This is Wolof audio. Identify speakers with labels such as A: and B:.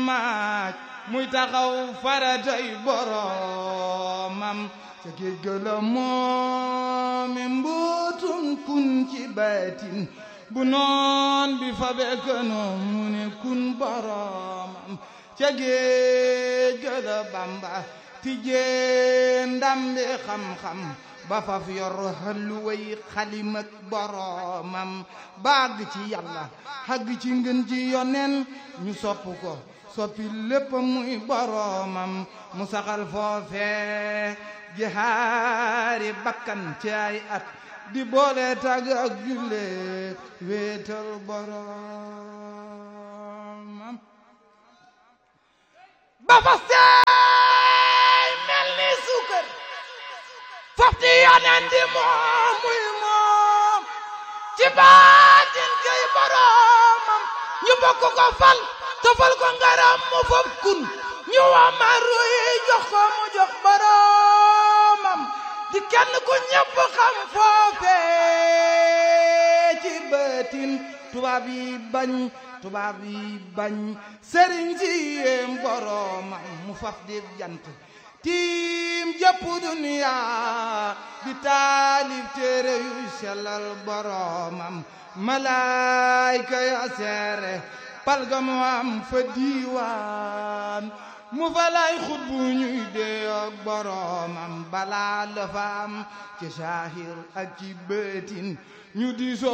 A: maaj muy taxaw faratay boromam ca géej ga la moomi mbootum kun ci baatin bu noon bi fa bekkanoon mu ne kun boromam ca géej ga la bamba tijjee ndambi xam-xam ba faf yor xalluway xalimak boromam baag ci yàlla xagg ci ngën ji yonen ñu sopp ko soppi lépp muy boromam mu saxal foofe jihaari bakkan ci ay at di boole tag ak julle wéetal boromam ba fa seey mel ni suukar fafti yonen di moom muy moom ci baatin kay boromam ñu bokk ko fal tofal ko ngaram mu fop kun ñu wamaru yi jox ko mu jox boromam di kenn ku ñëpp xam foofe ci baatin tubaab yi bañ tubaab yi bañ sëriñ si yéem boromam mu faf di jant tiim jëpp duniya di taalif téere yu sellal boromam malaayka ya seere palga mu am fa diiwaan mu fa lay xut bu ñuy dee ak boromam balaa la fa am ci saahir ak ci bëtin ñu diisoo